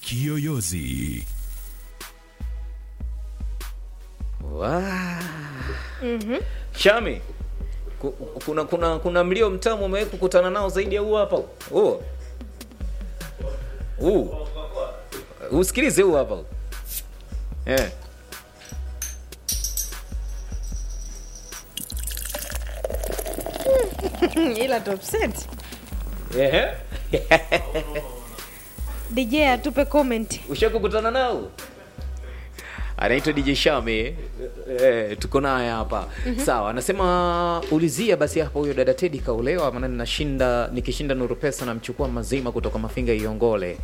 Kiyoyozi. Wa. Shami, ku- kuna kuna kuna mlio mtamu umewahi kukutana nao zaidi ya huu hapa? Huu. Huu. Usikilize huu hapa. Eh. ila top set Ehe. dj atupe comment Ushakukutana nao? Anaitwa DJ Shami. Eh, tuko naye hapa. Sawa, anasema ulizia basi hapa huyo dada Teddy kaolewa maana ninashinda nikishinda Nuru Pesa namchukua mazima kutoka Mafinga Iongole.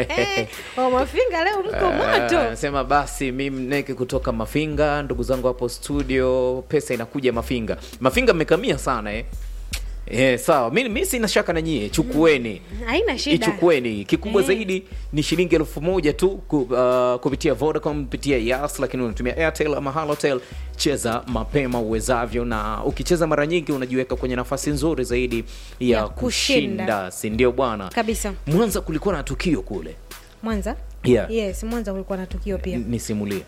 wa mafinga leo mko Ah, moto Anasema basi mimi mneke kutoka Mafinga, ndugu zangu hapo studio, pesa inakuja Mafinga. Mafinga mmekamia sana eh. Eh, sawa. Mimi mimi sina shaka na nyie, chukueni. haina shida Ichukueni. Kikubwa Eh. zaidi ni shilingi elfu moja tu ku, uh, kupitia Vodacom, kupitia Yas, lakini unatumia Airtel ama Halotel. Cheza mapema uwezavyo, na ukicheza mara nyingi unajiweka kwenye nafasi nzuri zaidi ya, Ya kushinda. kushinda, si ndio bwana? kabisa Mwanza kulikuwa na tukio kule, mwanza Yeah. yes mwanza kulikuwa na tukio pia N- nisimulie.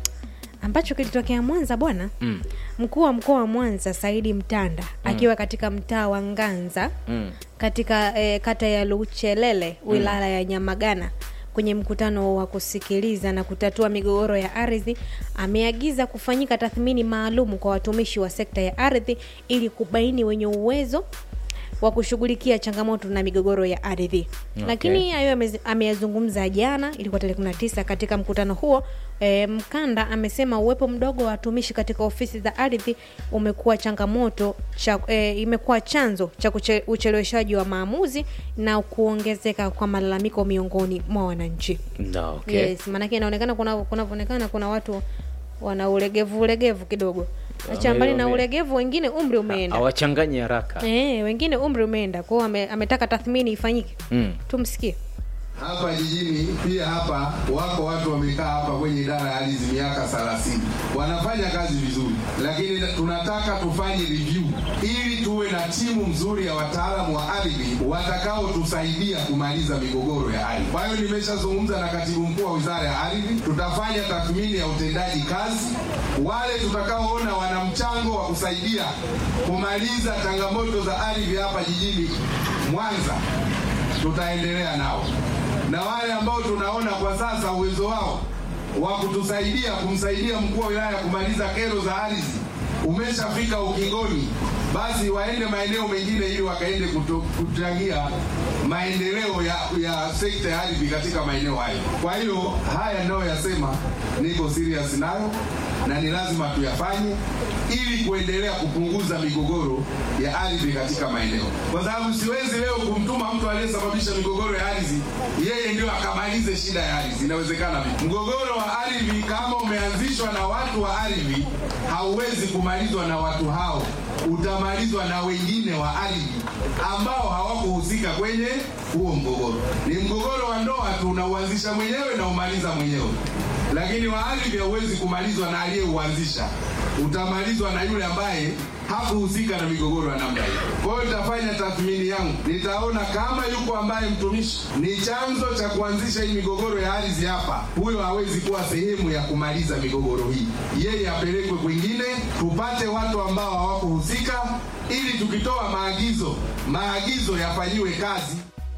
ambacho kilitokea mwanza bwana Mm. mkuu wa mkoa wa mwanza saidi mtanda akiwa katika mtaa wa nganza Mm. katika eh, kata ya luchelele wilaya ya nyamagana kwenye mkutano wa kusikiliza na kutatua migogoro ya ardhi ameagiza kufanyika tathmini maalum kwa watumishi wa sekta ya ardhi ili kubaini wenye uwezo wa kushughulikia changamoto na migogoro ya ardhi Okay. lakini hayo amezi- ameyazungumza jana ilikuwa tarehe 19 katika mkutano huo e, mkanda amesema uwepo mdogo wa watumishi katika ofisi za ardhi umekuwa changamoto cha, e, imekuwa chanzo cha kuche- ucheleweshaji wa maamuzi na kuongezeka kwa malalamiko miongoni mwa wananchi No, okay. yes maanake inaonekana kuna kunavyoonekana kuna watu wana ulegevu ulegevu kidogo acha Wame- mbali na wame- ulegevu wengine umri umeenda Hawachanganyi haraka. Eh, wengine umri umeenda kwao ame, ametaka tathmini ifanyike Mm. tumsikie Hapa jijini pia hapa wako watu wamekaa hapa kwenye idara ya ardhi miaka 30 wanafanya kazi vizuri, lakini tunataka tufanye review ili tuwe na timu mzuri ya wataalamu wa ardhi watakaotusaidia kumaliza migogoro ya ardhi. Kwa hiyo nimeshazungumza na katibu mkuu wa wizara ya ardhi, tutafanya tathmini ya utendaji kazi. Wale tutakaoona wana mchango wa kusaidia kumaliza changamoto za ardhi hapa jijini Mwanza tutaendelea nao na wale ambao tunaona kwa sasa uwezo wao wa kutusaidia kumsaidia mkuu wa wilaya kumaliza kero za ardhi umeshafika ukingoni, basi waende maeneo mengine ili wakaende kuto- kuchangia maendeleo ya, ya sekta ya ardhi katika maeneo hayo. Kwa hiyo haya ninayoyasema niko serious nayo na ni lazima tuyafanye ili kuendelea kupunguza migogoro ya ardhi katika maeneo, kwa sababu siwezi leo kumtuma mtu aliyesababisha migogoro ya ardhi yeye ndio akamalize shida ya ardhi. Inawezekana vipi? Mgogoro wa ardhi kama umeanzishwa na watu wa ardhi, hauwezi kumalizwa na watu hao, utamalizwa na wengine wa ardhi ambao hawakuhusika kwenye huo mgogoro. Ni mgogoro wa ndoa tu, unauanzisha mwenyewe na umaliza mwenyewe lakini wa ardhi hauwezi kumalizwa na aliyeuanzisha, utamalizwa na yule ambaye hakuhusika na migogoro ya namna hiyo. Kwa hiyo nitafanya tathmini yangu, nitaona kama yuko ambaye mtumishi ni chanzo cha kuanzisha hii migogoro ya ardhi hapa, huyo hawezi kuwa sehemu ya kumaliza migogoro hii, yeye apelekwe kwingine, tupate watu ambao hawakuhusika, ili tukitoa maagizo, maagizo yafanyiwe kazi.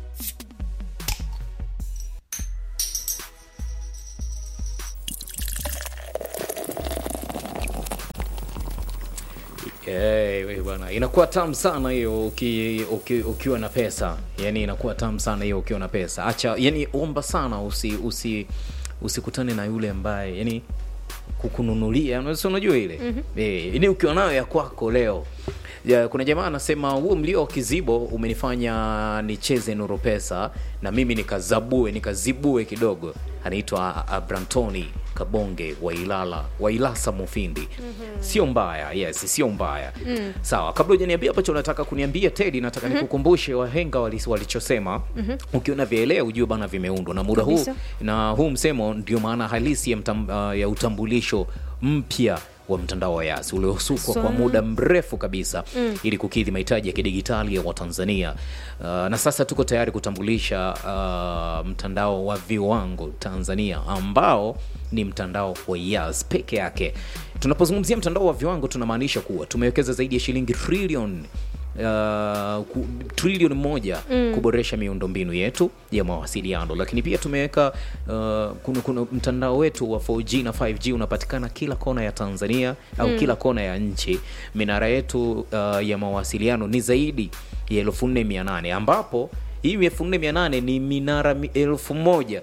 Eh, we bwana, inakuwa tamu sana hiyo uki, uki, ukiwa na pesa. Yani inakuwa tamu sana hiyo ukiwa na pesa. Acha, yani omba sana usi usi usikutane na yule ambaye yani kukununulia, unaweza unajua ile. Eh, yani ukiwa nayo ya kwako leo. Ya, kuna jamaa anasema huo mlio wa kizibo umenifanya nicheze Nuru Pesa na mimi nikazabue nikazibue kidogo. Anaitwa Abrantoni Kabonge wa Ilala wa Ilasa Mufindi. Sio mbaya, yes, sio mbaya. Sawa, kabla hujaniambia ambacho unataka kuniambia Teddy, nataka nikukumbushe wahenga walis- walichosema. Ukiona vielea ujue bana vimeundwa na muda huu Kabisa. na huu msemo ndio maana halisi ya, mtam, uh, ya utambulisho mpya wa mtandao wa Yas uliosukwa So- kwa muda mrefu kabisa mm. ili kukidhi mahitaji ya kidigitali ya Watanzania. Uh, na sasa tuko tayari kutambulisha uh, mtandao wa viwango Tanzania ambao ni mtandao wa Yas peke yake. Tunapozungumzia mtandao wa viwango tunamaanisha kuwa tumewekeza zaidi ya shilingi trilioni uh, ku- trilioni moja kuboresha miundombinu yetu ya mawasiliano, lakini pia tumeweka uh, kuna, kuna mtandao wetu wa 4G na 5G unapatikana kila kona ya Tanzania au kila kona ya nchi. Minara yetu uh, ya mawasiliano ni zaidi ya elfu nne mia nane ambapo hii elfu nne mia nane ni minara mi- elfu moja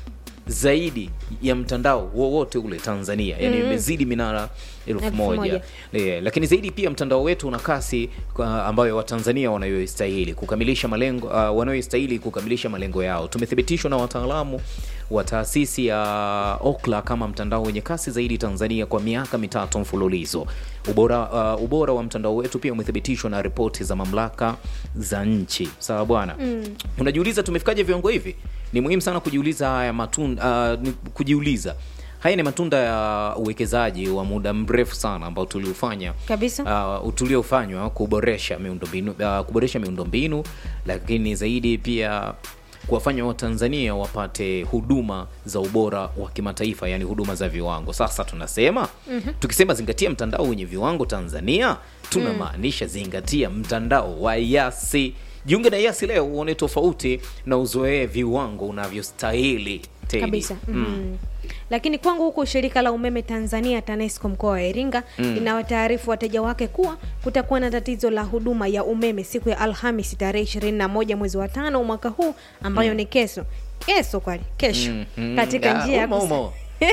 zaidi ya mtandao wowote ule Tanzania, yani imezidi minara elfu Elfu moja moja. e, lakini zaidi pia mtandao wetu una kasi kwa- ambayo Watanzania wanayostahili kukamilisha malengo uh, wanayostahili kukamilisha malengo yao. Tumethibitishwa na wataalamu wa taasisi ya Ookla kama mtandao wenye kasi zaidi Tanzania kwa miaka mitatu mfululizo. Ubora, uh, ubora wa mtandao wetu pia umethibitishwa na ripoti za mamlaka za nchi. Sawa bwana. Unajiuliza tumefikaje viwango hivi? Ni muhimu sana kujiuliza haya matunda, uh, ni- kujiuliza haya ni matunda ya uwekezaji wa muda mrefu sana ambao tuliufanya Kabisa. uh, tuliofanywa kuboresha miundombinu uh, kuboresha miundombinu, lakini zaidi pia kuwafanya Watanzania wapate huduma za ubora wa kimataifa, yani huduma za viwango. Sasa tunasema tukisema zingatia mtandao wenye viwango Tanzania, tunamaanisha zingatia mtandao wa Yasi. Jiunge na Yasi leo uone tofauti na uzoee viwango unavyostahili Teddy. kabisa mm. Lakini kwangu huku shirika la umeme Tanzania TANESCO mkoa wa Iringa linawataarifu wateja wake kuwa kutakuwa na tatizo la huduma ya umeme siku ya Alhamisi tarehe 21 mwezi wa tano mwaka huu ambayo ni kesho kesho kwani kesho Mhm. katika Ah, njia ya umo, kus- umo.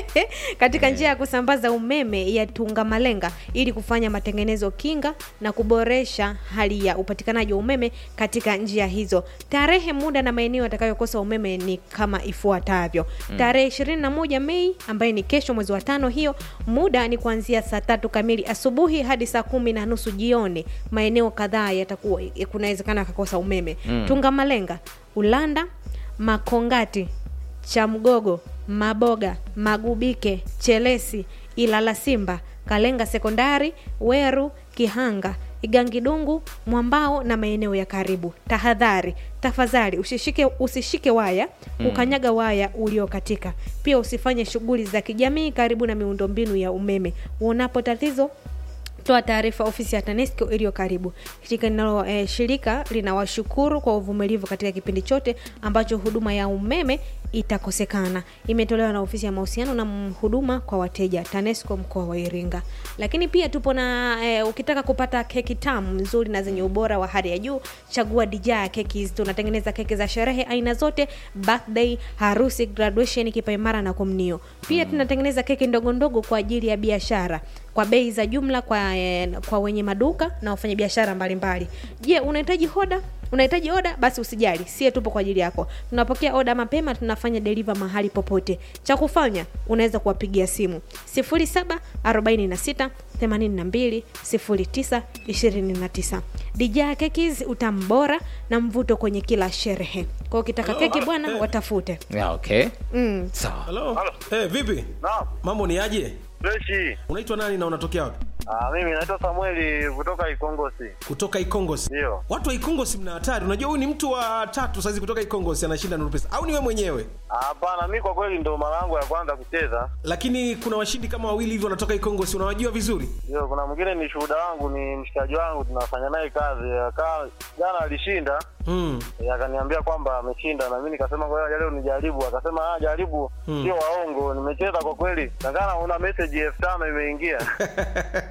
katika njia ya kusambaza umeme ya Tungamalenga ili kufanya matengenezo kinga na kuboresha hali ya upatikanaji wa umeme katika njia hizo. Tarehe, muda na maeneo yatakayokosa umeme ni kama ifuatavyo. Tarehe 21 Mei ambaye ni kesho mwezi wa tano, hiyo muda ni kuanzia saa tatu kamili asubuhi hadi saa kumi na nusu jioni. Maeneo kadhaa yatakuwa kunawezekana akakosa umeme. Tungamalenga, Ulanda, Makongati, Chamgogo, Maboga, Magubike, Chelesi, Ilala Simba, Kalenga Sekondari, Weru, Kihanga, Igangidungu, Mwambao na maeneo ya karibu. Tahadhari, tafadhali usishike, usishike waya, ukanyaga waya uliokatika. Pia usifanye shughuli za kijamii karibu na miundombinu ya umeme. Uonapo tatizo toa taarifa ofisi ya TANESCO iliyo karibu. Shirika linalo eh, shirika linawashukuru kwa uvumilivu katika kipindi chote ambacho huduma ya umeme itakosekana. Imetolewa na ofisi ya mahusiano na m- huduma kwa wateja TANESCO mkoa wa Iringa. Lakini pia tupo na eh, ukitaka kupata keki tamu nzuri na zenye ubora wa hali ya juu, chagua Dijaa Keki. Tunatengeneza keki za sherehe aina zote, birthday, harusi, graduation, kipaimara na komnio. Pia tunatengeneza keki ndogo ndogo kwa ajili ya biashara kwa bei za jumla kwa, eh, kwa wenye maduka na wafanyabiashara mbalimbali. Je, unahitaji hoda? Unahitaji oda? Basi usijali, sie tupo kwa ajili yako. Tunapokea oda mapema, tunafanya deliver mahali popote. Cha kufanya, unaweza kuwapigia simu 0746 82 09 29. Dijaa Kekis, utamu bora na mvuto kwenye kila sherehe. Kwa hiyo ukitaka keki bwana, watafute. Yeah, okay. Mm. Sawa. Halo. Eh, vipi? Naam, Mambo ni aje? freshi. Unaitwa nani na unatokea wapi? Ah, mimi naitwa Samueli kutoka Ikongosi. Kutoka Ikongosi. Ndio. Watu wa Ikongosi mna hatari. Unajua huyu ni mtu wa tatu saizi kutoka Ikongosi anashinda Nuru Pesa. Au ni wewe mwenyewe? Ah, Hapana, mi kwa kweli ndo mara yangu ya kwanza kucheza. Lakini kuna washindi kama wawili hivi wanatoka Ikongosi. Unawajua vizuri? Ndio, kuna mwingine ni shuhuda wangu, ni mshikaji wangu, tunafanya naye kazi. Akaa jana alishinda, Mm. eh, akaniambia kwamba ameshinda, na mimi nikasema ngoja leo nijaribu. Akasema ah, jaribu, sio waongo, nimecheza kwa kweli. Nakana una message elfu tano imeingia.